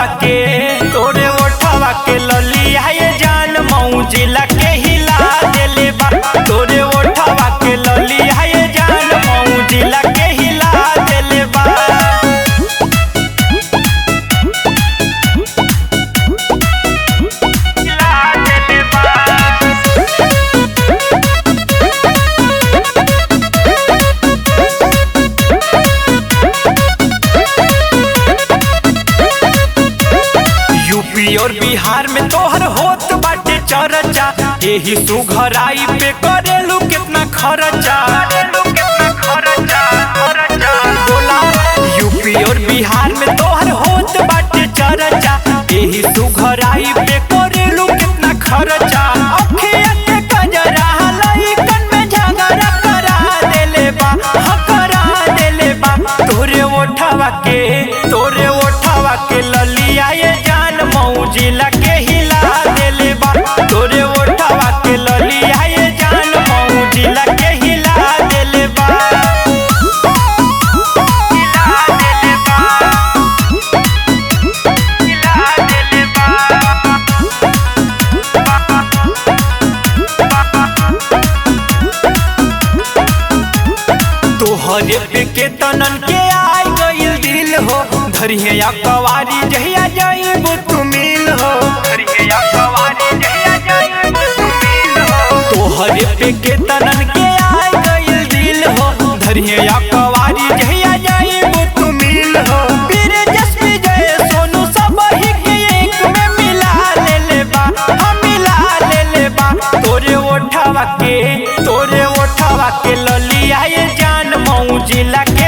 ओठवा के तोरे ओठवा के ललिया ये जान मौजिला के हिला देले बा तोरे ओठवा के ललिया ये जान मौजिला के हिला देले बा यूपी और बिहार में तोहर होत बाटे चर्चा एही सुघराई पे करेलू कितना खर्चा बोला यूपी और बिहार में तोहर होत बाटे चर्चा एही सुघराई पे करेलू कितना खर्चा अखिया के कजरा लइकन में झगड़ा करा देले बा हाँ करा देले बा तोरे ओठवा के तोरे ओठवा के ललिया ये जान मौजिला के हिला देले बा तोरे ओठवा के ललिया ये जान मौजिला के हिला देले बा हिला देले बा हिला देले बा तोहरे पे के तनन के आई गइल दिल हो धरिहे या कवारी जहिया जाइबो तू मिल हो धरिहे या कवारी जहिया जाइबो तू मिल हो तोहरे पे के तनन के आई गइल दिल हो धरिहे या कवारी जहिया जाइबो तू मिल हो पीर जसपी जय सोनू सब ही के एक में मिला ले ले बा हम मिला ले ले बा तोरे ओठवा के तोरे ओठवा के ललिया ये जान मौजिला के